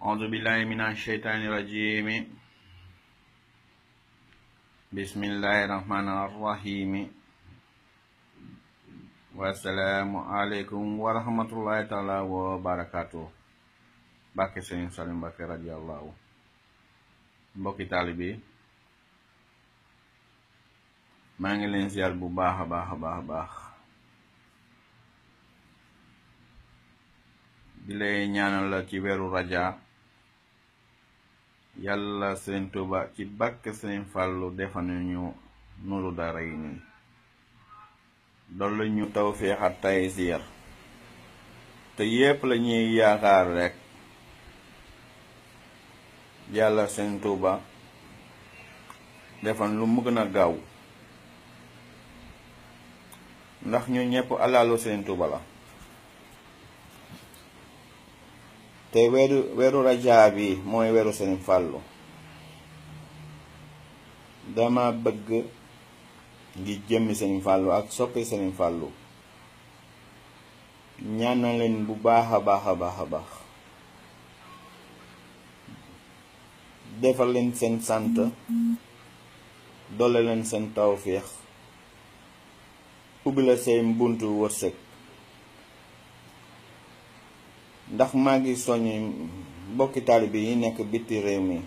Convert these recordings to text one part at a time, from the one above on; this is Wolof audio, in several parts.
أعوذ بالله من الشيطان الرجيم بسم الله الرحمن الرحيم والسلام عليكم ورحمة الله تعالى وبركاته Mbàkke Sëriñ Salim Mbàkke radiyallahu mbokki taalibe maa ngi leen ziar bu baax a baax a baax a baax di lay ñaanal la ci weeru raja yàlla Sëriñ Tuuba ci barke Sëriñ Fàllu defanuñu nuru dara yi nii dollu ñu tawféex ak taysiir te yépp la ñuy yaakaar rekk yàlla Sëriñ Tuuba defan lu mu gën a gaaw ndax ñu ñëpp alalu Sëriñ Tuuba la te weeru weeru rajaa bi mooy weeru Sëriñ Fàllu dama bëgg ngi jëmmi Sëriñ Fàllu ak soppi Sëriñ Fàllu ñaanal leen bu baax a baax a baax a baax defal leen seen sant doole leen seen tawféex ubbi la seen buntu wërsëg ndax maa ngi soññ mbokki taalibe yi nekk biti réew mi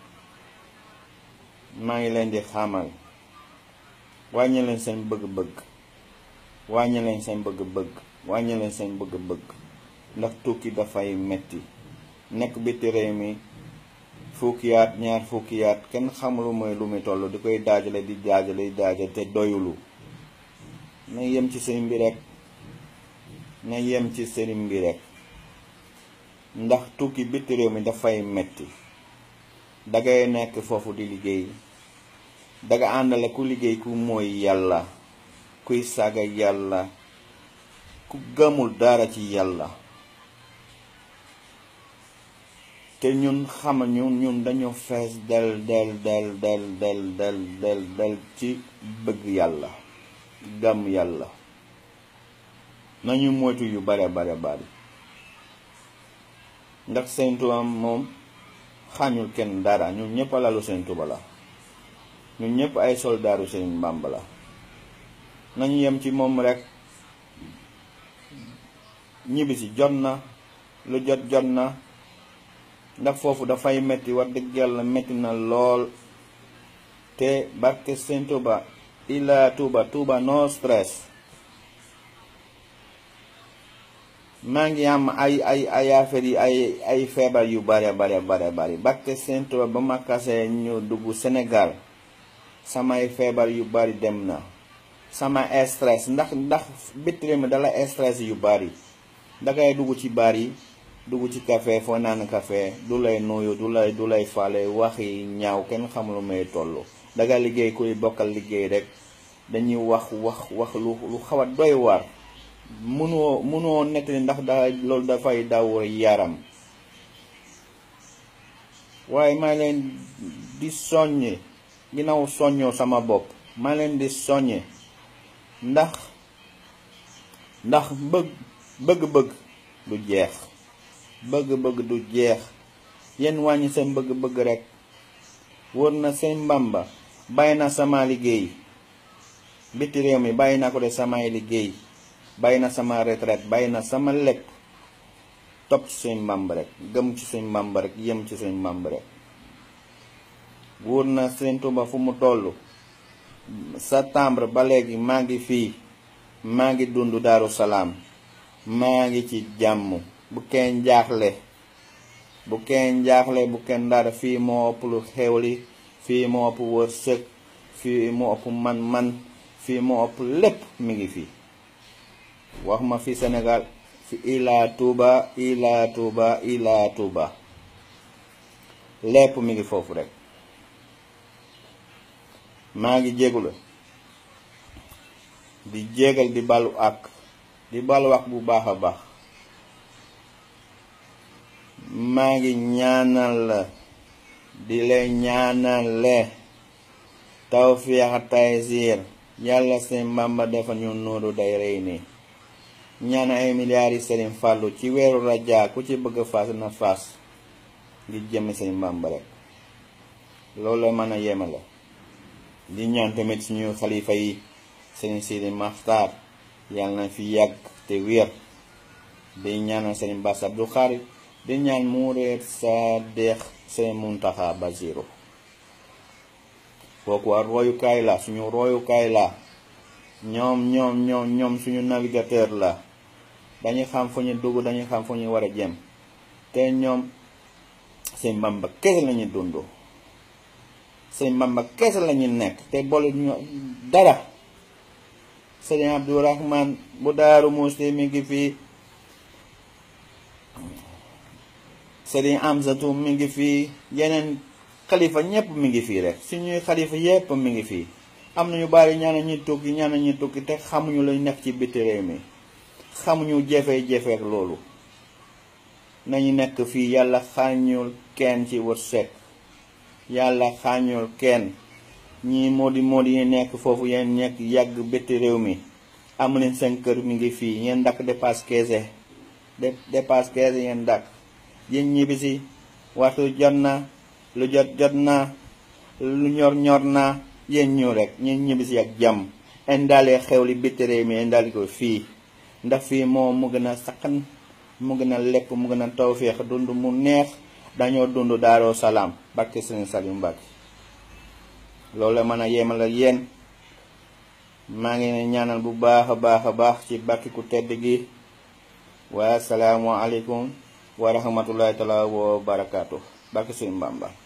maa ngi leen di xamal wàññi leen seen bëgg-bëgg wàññi leen seen bëgg-bëgg wàññi leen seen bëgg-bëgg ndax tukki dafay metti nekk biti réew mi fukki at ñaar fukki at kenn xamulu mooy lu muy toll di koy daajale di daajale di daajale te doyulu na yem ci sëriñ bi rek na yem ci sëriñ bi rek ndax tukki biti réew mi dafay metti dangay nekk foofu di liggéey danga àndale ku liggéey ku mooy yàlla kuy saaga yàlla ku gëmul dara ci yàlla te ñun xama ñun ñun dañu fees del del del del del del del del ci bëgg yàlla gëm yàlla nañu moytu yu bare bare bari ndax Sëriñ Tuuba moom xañul kenn dara ñun ñëpp alalu Sëriñ Tuuba la ñun ñëpp ay soldaaru Sëriñ Bàmba la nañu yem ci moom rekk ñibbisi jot na lu jot jot na ndax foofu dafay metti wax dëgg yàlla metti na lool te barke Sëriñ Tuuba ila Tuuba Tuuba no stress maa ngi am ay ay ay affaire yi ay ay feebar yu bare bare bare bari barke Sëriñ Tuuba ba ma kasee ñu dugg Sénégal samay feebar yu bari dem na sama stress ndax ndax bitti mi dala stress yu bari dangay dugg ci bar yi dugg ci café foo naan café du lay nuyu du lay du lay faale wax yi ñaaw kenn xamul may toll danga liggéey kuy bokkal liggéey rek dañuy wax wax wax lu lu xaw a doy waar mënoo mënoo nettali ndax da loolu dafay daw yaram waaye maa leen di soññe ginnaaw soññoo sama bopp maa leen di soññe ndax ndax bëgg bëgg-bëgg du jeex bëgg-bëgg du jeex yéen wàññi seen bëgg-bëgg rek wër na seen Bàmba bàyyi na sama liggéey biti réew mi bàyyi na ko de samay liggéey bàyyi na sama retraite bàyyi na sama lépp topp ci seen Bàmba rek gëm ci seen Bàmba rek yem ci seen Bàmba rek wóor na Sëriñ Tuuba fu mu toll septembre ba léegi maa ngi fii maa ngi dund Daaru Salaam maa ngi ci jàmm bu kenn jaaxle bu kenn jaaxle bu kenn dara fii moo ëpp lu xewli fii moo ëpp wërsëg fii moo ëpp man-man fii moo ëpp lépp mi ngi fii wax ma fi Sénégal fi ila Touba ila Touba ila Touba lépp mi ngi foofu rek maa ngi jégula di jégal di balu ak di balu ak bu baax a baax maa ngi ñaanal la di lay ñaanale tawfiix taysiir yàlla seen Bàmba defal ñu nuuru day rey nii ñaan ay milliards yi Sëriñ Fàllu ci weeru rajaa ku ci bëgg faas na faas ngir jëmmi sëñ Bamba rek loolu la mën a yemale di ñaan tamit suñu xalifa yi sëñ Sidi Maxtaar yàlla na fi yàgg te wér di ñaanal sëñ Bass Abdou Khadre di ñaan mu reer sa deex sëñ Muntaxa Basiru kooku war royukaay la suñu royukaay la ñoom ñoom ñoom ñoom suñu navigateur la dañuy xam fu ñu dugg dañuy xam fu ñu war a jëm te ñoom sëñ Bamba kese lañuy dund sëñ Bamba kese lañuy nekk te boole ñu dara sëñ Abdourahman bu Daaru Musti mi ngi fii sëriñ Amsatu mi ngi fii yeneen xalifa ñëpp mi ngi fii rek suñuy xalifa yëpp mi ngi fii am nañu bari ñaana ñuy tukki ñaana ñuy tukki te xamuñu lañ nekk ci biti réew mi xamuñu jafe-jafe ak loolu nañu nekk fii yàlla xaañul kenn ci wërsëg yàlla xaañul kenn ñii moodi moodi yi nekk foofu yeen nekk yàgg biti réew mi amu leen seen kër mi ngi fii yeen dakk dépasse keese dépasse keese yeen dakk yéen ñibbisi waxtu jot na lu jot jot na lu ñor ñor na yéen ñu rek ñeen ñibbisi ak jàmm indaale xew li biti réew mi indaale ko fii ndax fii moo mu gën a sakkan mu gën a lekk mu gën a tawféex dund mu neex dañoo dund daaroo salaam barke sëñ Saliou Mbacke loolu la mën a yemal ak yéen maa ngi ne ñaanal bu baax a baax a baax ci barke ku tedd gi wa salaamu aleykum wa rahmatullahi taala wa barakaatu barke sëñ Bamba